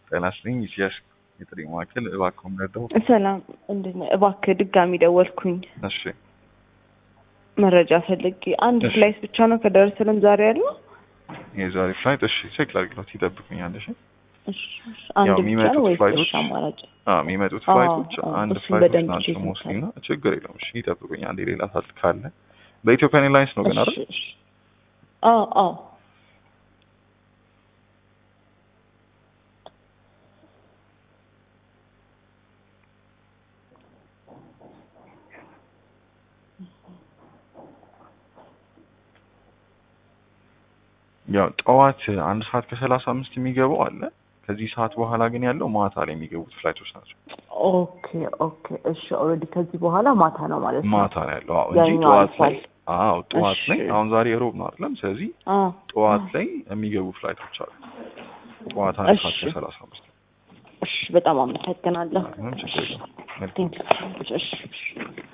ጤና ይስጥልኝ ኢሳያስ የጥሪ ማዕከል እባክዎ ምረዳው? ሰላም እንዴት ነህ? እባክህ ድጋሚ ደወልኩኝ እሺ መረጃ ፈልጌ። አንድ እሺ። ፍላይት ብቻ ነው ከደረሰልን ዛሬ ያለው? የዛሬ ፍላይት እሺ ቼክ ላድርግለት ይጠብቁኛል። እሺ እሺ፣ እሺ። አንድ ያው ብቻ የሚመጡት ነው ወይስ ፍላይቶች- እሺ አማራጭ? አዎ የሚመጡት አዎ፣ ፍላይቶች አዎ፣ አንድ እሱን ፍላይቶች በደንብ ናቸው ቼክ ሞስሊ ይታል። እና ችግር የለውም። እሺ ይጠብቁኛል። ሌላ ሰዓት ካለ በኢትዮጵያን ኤርላይንስ ነው ግን አይደል? እሺ፣ እሺ። አዎ፣ አዎ። ያው ጠዋት አንድ ሰዓት ከሰላሳ አምስት የሚገባው አለ። ከዚህ ሰዓት በኋላ ግን ያለው ማታ ላይ የሚገቡት ፍላይቶች ናቸው። ኦኬ፣ ኦኬ። እሺ ኦልሬዲ ከዚህ በኋላ ማታ ነው ማለት ነው። ማታ ነው ያለው አዎ፣ እንጂ ያኛው ጠዋት ላይ አልፏል። አዎ ጠዋት እሺ። ላይ አሁን ዛሬ ሮብ ነው አይደለም? ስለዚህ አዎ። ጠዋት ላይ የሚገቡ ፍላይቶች አሉ። ጠዋት አንድ ሰዓት እሺ። ከሰላሳ አምስት እሺ፣ በጣም አመሰግናለሁ። ምንም ችግር የለውም። መልካም ቴንክ ዩ። እሺ፣ እሺ።